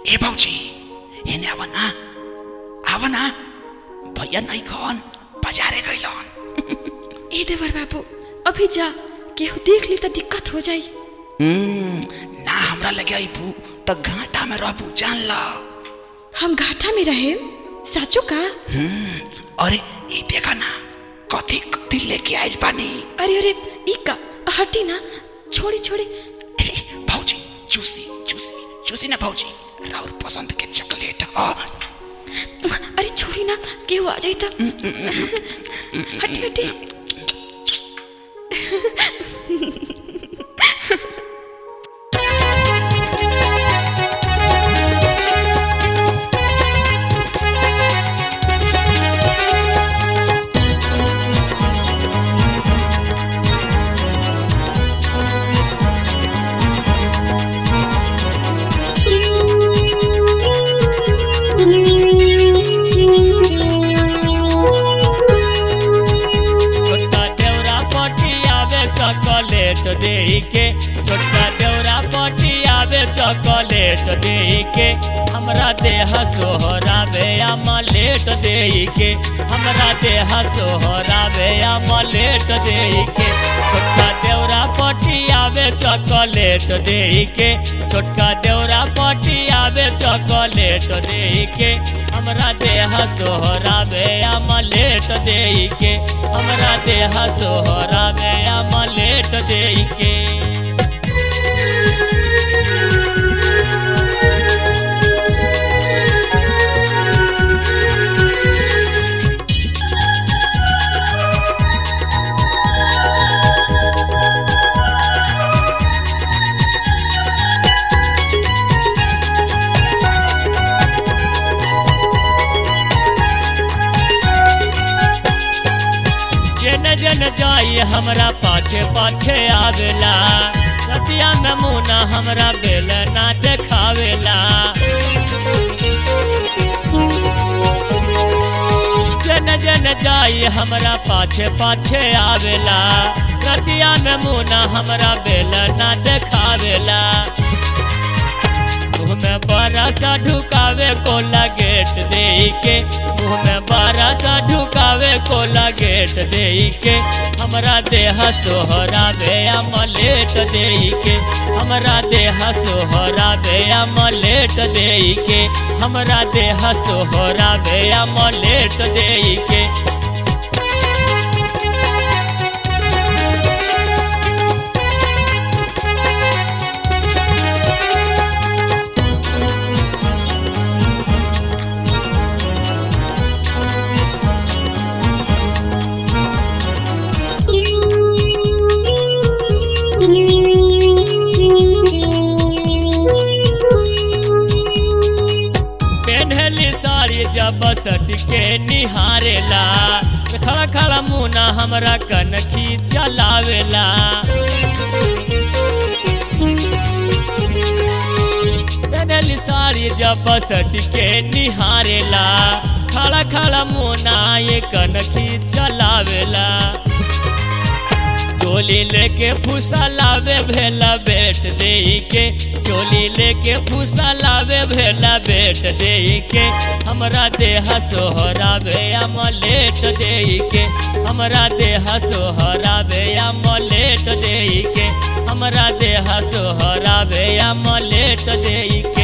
ए भौजी हेने आव ना आव ना भैया नहीं खन बाजारे गइलन ए देवर बाबू अभी जा केहू देख ली त दिक्कत हो जाई हम्म, ना हमरा लगे आइबू त घाटा में रहबू जान ल हम घाटा में रहे साचो का हम्म, अरे ई देखा ना कथी कथी लेके आइल बानी अरे अरे ई का हटी ना छोड़ी छोड़ी ए, भौजी चूसी चूसी चूसी ना भौजी राउर पसंद के चॉकलेट ह अरे छोड़ी ना केहू आ जाई त हटी हटी छोटका देवरा पटी आवे चॉकलेट दे के छोटका देवरा पटी आवे चॉकलेट दे के हमरा देह सोहरावे अमलेट दे के हमरा देह सोहरावे अमलेट दे के छोटका देवरा पटी आवे चॉकलेट दे के छोटका देवरा पटी आवे चॉकलेट दे के हमरा देह सोहरावे अमलेट दे के हमरा देह सोहरावे अमलेट दे के जन जन जाई हमरा पाछे पाछे आवेला रतिया में मुना हमरा बेल ना देखावेला जन जन जाई हमरा पाछे पाछे आवेला रतिया में मुना हमरा बेल ना देखावेला मुँह में बड़ा सा ढुकावे कोला गेट दे के मुँह में बड़ा सा ढुकावे कोला गेट दे के हमरा देह सोहरावे अमलेट दे के हमरा देह सोहरावे अमलेट दे के हमरा देह सोहरावे अमलेट दे के पेन्हली साड़ी जब सट के निहारेला खड़ा खड़ा मुना हमरा कनखी चलावेला पेन्हली साड़ी जब सट के निहारेला खड़ा खड़ा मुना ये कनखी चलावेला चोली लेके फूसा लावे भेला बेट दे के चोली लेके फूसा लावे भेला बेट दे के हमरा देह सोहरावे अमलेट दे के हमरा देह सोहरावे अमलेट दे के हमरा देह सोहरावे अमलेट दे के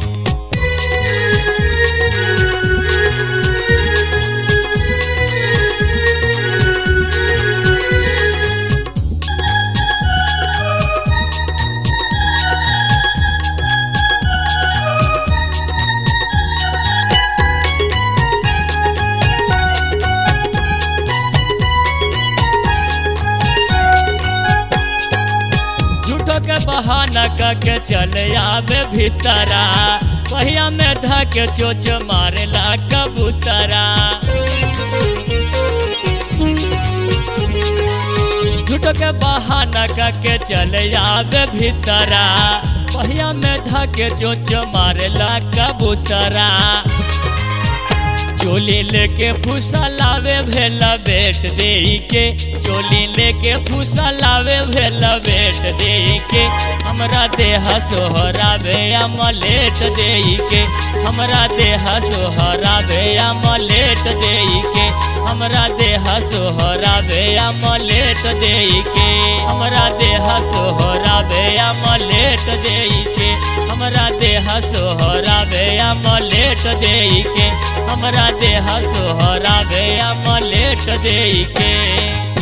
झूठो के बहाना करके चले आवे भीतरा पहिया में धक चोच मारेला कबूतरा झूठो के बहाना करके चले आवे भीतरा पहिया में धक चोच मारेला कबूतरा चोली लेके फूसा लावे भेला बेट दे के चोली लेके फूसा लावे भेला बेट दे के हमरा देह सोहराबे अमलेट देई के हमरा देह सोहराबे अमलेट देई के हमरा देह सोहराबे अमलेट देई के हमरा देह सोहराबे अमलेट देई के हमरा देह सोहराबे अमलेट देई के हमरा देह सोहराबे अमलेट देई के